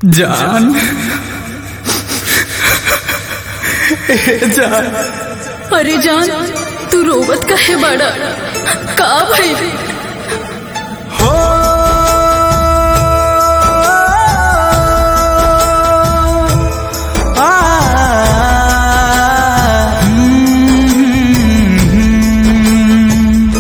जान ए जान अरे जान तू रोवत काहे बाड़ा का भाई हो आ, हम्म,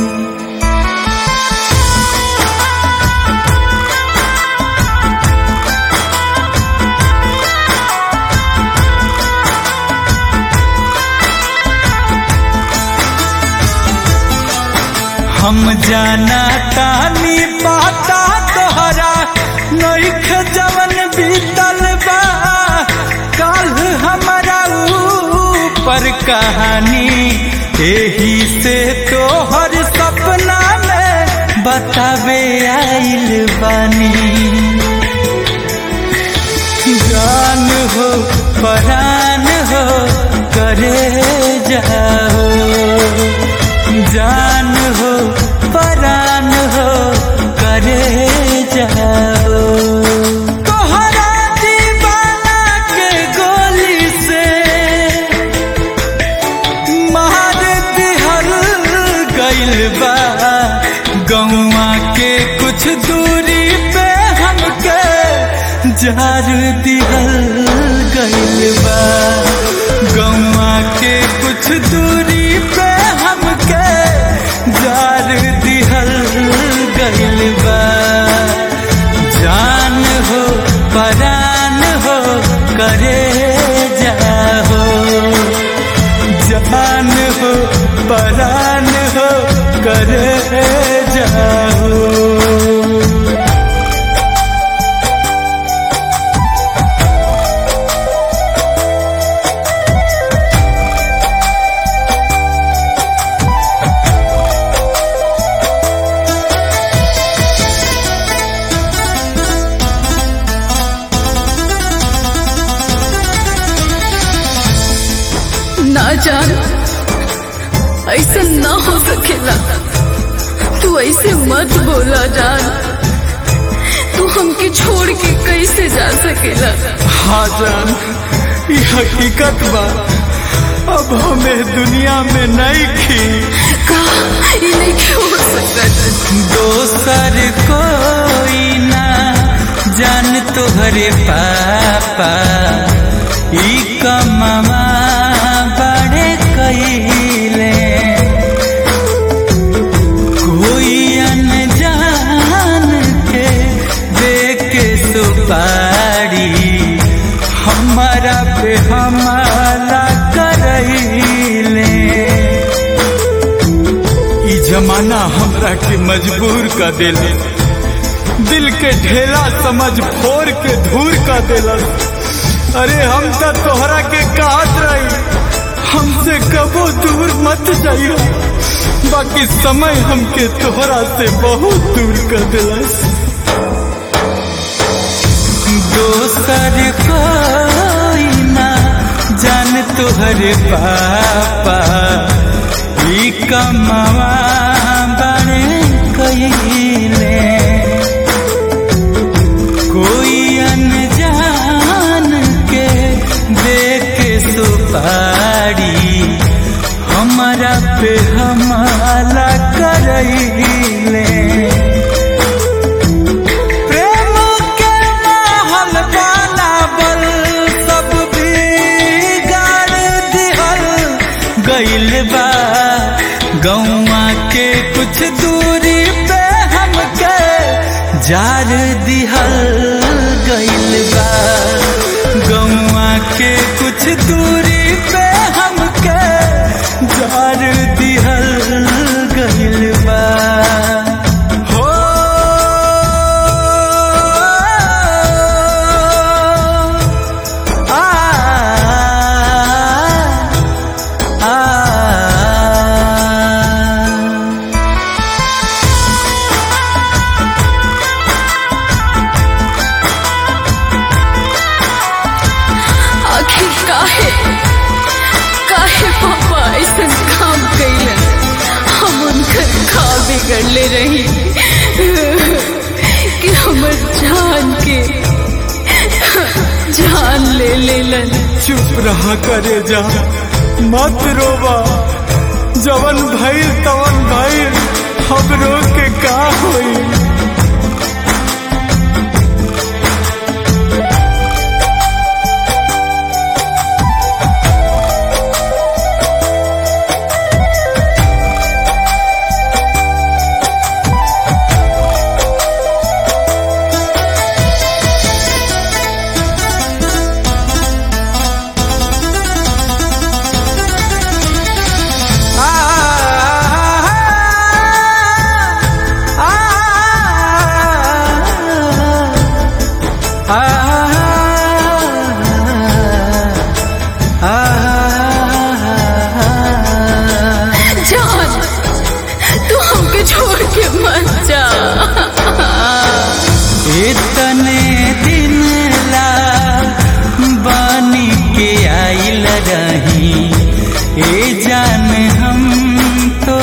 हम जाना तानी पाता तोहरा नइख जवन बीतल बा काल हमारा ऊपर कहानी एही से तोहर सपना में बतावे आइल बानी जान हो परान हो करे जाओ जान हो परान हो करे जाओ तोहरा दीवाना के गोली से मार दिहल गइल बा गौआ के कुछ दूरी पे हमके जार दिहल गइल बा गौआ के कुछ दूरी पे हमके जार दिहल गइल बा जान हो परान हो करे जाहो जान हो परान हो करे जाओ ना जान ऐसा ना हो सकेला तू ऐसे मत बोला जान तू हमके छोड़ के कैसे जा सकेला हाँ जान ये हकीकत बा अब हमें दुनिया में नहीं खी का ये नहीं हो सकता दोसर कोई ना जान तोहरे पापा ई कमवा बड़े कइले कोई अनजान के देख के सुपारी हमारा पे हमारा करैले ई जमाना हमरा के मजबूर कर देले दिल के ढेला समझ फोर के धूर कर देला अरे हम तो तोहरा के कहत रही हमसे कबो दूर मत जाइयो बाकी समय हमके तोहरा से बहुत दूर कर दिलस दोसर कोई ना जान तोहरे पापा ई कमवा बड़े कइले कोई अनजान के देख के सुपारी हमारा पे हमारा करैले प्रेम के महल बनावल सब बिगाड़ दिहल गइल बा गौआ के कुछ दूरी पे हमके जार दिहल गइल बा गौआ के कुछ दूरी पे हमके जार दिहल गइल बा हो आ आ आखिर काहे काहे पापा ऐसा काम कैलन हम उनकर खा बिगड़ले रही कि हमर जान के ले लन चुप रहा करे जा मत रोबा जवन भइल तवन भइल हम रो के का होई जान तू हमके छोड़ के मत जा इतने दिन ला बानी के आइल रही ए जान हम तो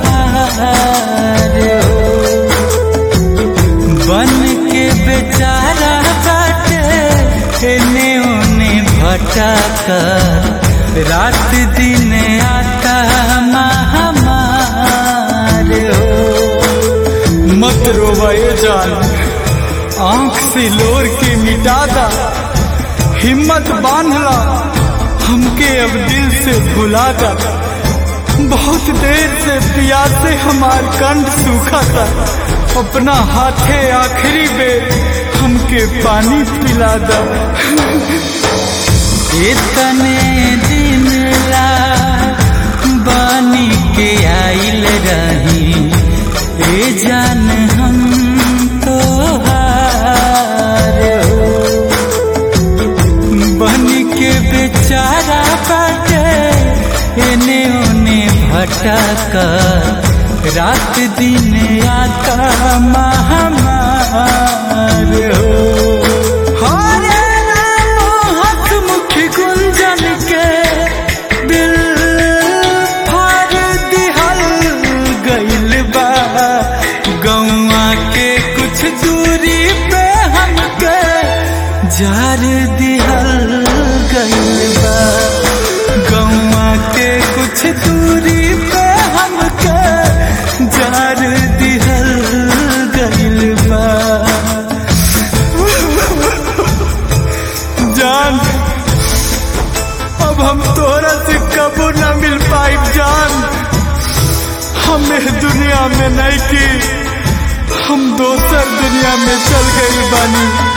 बन के बेचारा बाटे एने ओने भटक रात दिन आता महामार हो मत रोवा ये जान आंख से लोर के मिटादा हिम्मत बांधला हमके अब दिल से भुलादा बहुत देर से प्यासे हमार कंठ सूखा था अपना हाथे आखिरी बेर हमके पानी पिला दा इतने दिन ला बानी के आइल रही ए जान हम तो बन के बेचारा बाटे एने ओने भटक रात दिन आता महामार हो हरे राम हसमुख गुंजन के दिल फाड़ दिहल गइल बा गौआ के कुछ दूरी पे हमके जार दिहल गइल बा गौआ के कुछ दूरी पे हमके जार दिहल गइल बा जान अब हम तोहरा से कबो न मिल पाई जान हमें दुनिया में नहीं की हम दोसर दुनिया में चल गई बानी